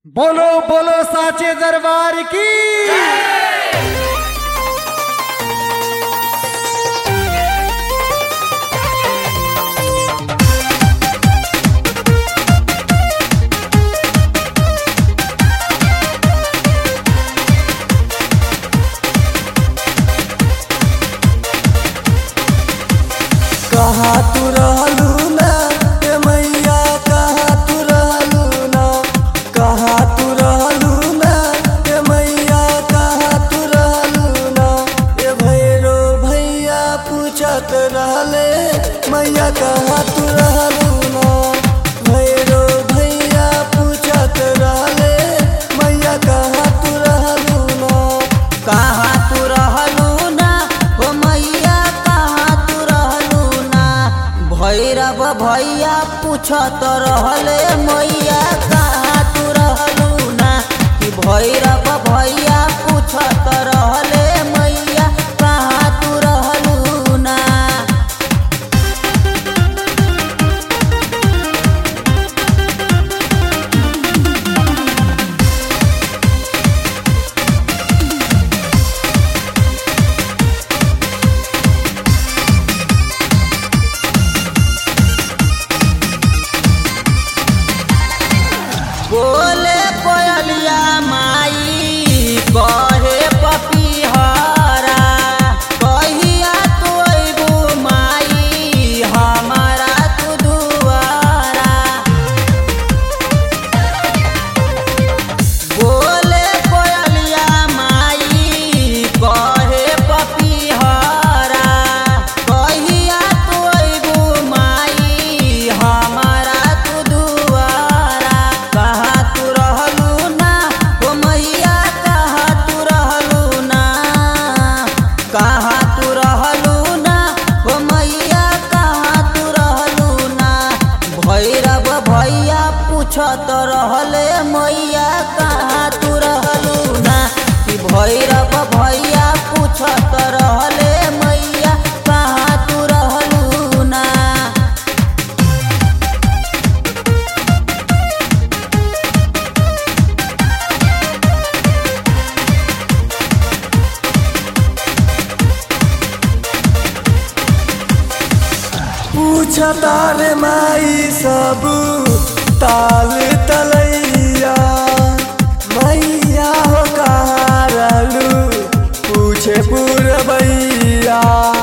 बोलो बोलो साचे दरबार की कहा तू रहलू ना ए मैया कहा तू रहलू ना कहा तू रहलू ना ए मैया कहा तू रहलू ना ए भैरो भैया पूछत रहले मैया कहा तू रहलू ना भैरो भैया पूछत रहले मैया कहा तू रहलू ना कहाँ तू रहलू ना हो मैया कहाँ तू रहलू ना भैरव भैया पूछत रहले मैया कहाँ तू रहलू ना कि भैरव भैया पूछत रहले मैया कहाँ तू रहलू ना बोले कोयलिया माई कहे पपीहरा कहिया तू अइबू माई हमारा तू दुआरा बोले कोयलिया माई कहे पपीहरा कहिया तू अइबू माई हमारा तू दुआरा कहाँ तू रहलू ना हो मैया कहाँ तू रहलू ना कहाँ तू रहलू ना हो मैया कहाँ तू रहलू ना भैरव भैया पूछत रहले मैया कहाँ तू रहलू ना कि भैरव भैया पूछत रहले मैया कहाँ तू रहलू ना पूछता रे माई सब ताल तलैया मैया हो कहाँ रहलू पूछे पुरबैया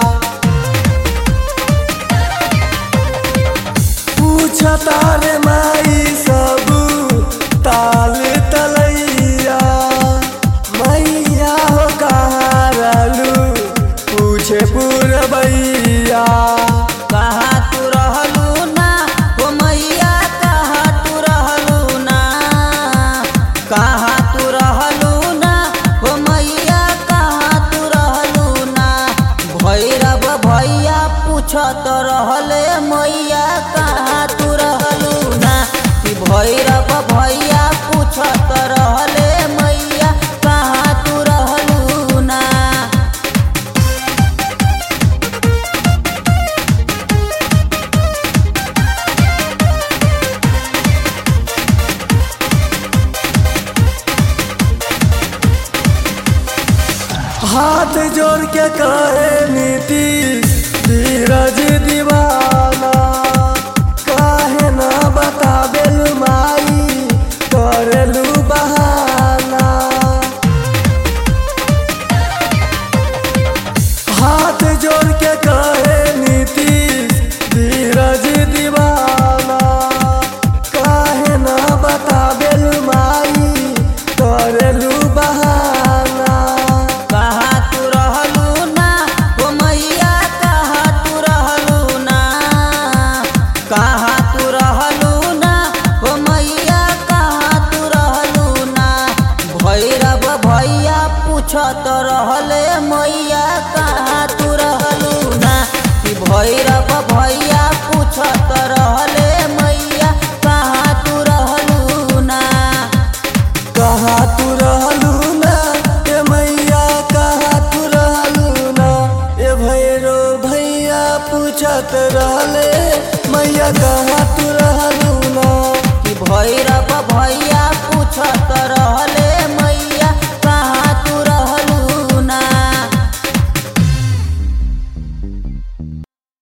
पूछता रे माई सब ताल तलैया मैया हो कहाँ रहलू पूछे पुरबैया कहाँ तू रहलू ना हो मैया कहाँ तू रहलू ना कहाँ तू रहलू ना हो मैया कहाँ तू रहलू ना भैरव भैया पूछत रहले मैया कहाँ तू रहलू ना कि भैरव भैया पूछत रहले मैया कहाँ तू रहलू ना हाथ जोड़ के कहे नीतीश धीरज दीवाना काहे ना बताबेल माई करेलू बहाना हाथ जोड़ के कहे नीतीश धीरज दीवाना काहे ना बताबेल माई करेलू बहाना कहाँ तू रहलू ना हो मैया कहाँ तू रहलू ना कहाँ तू रहलू ना हो मैया कहाँ तू रहलू ना भैरव भैया पूछत रहले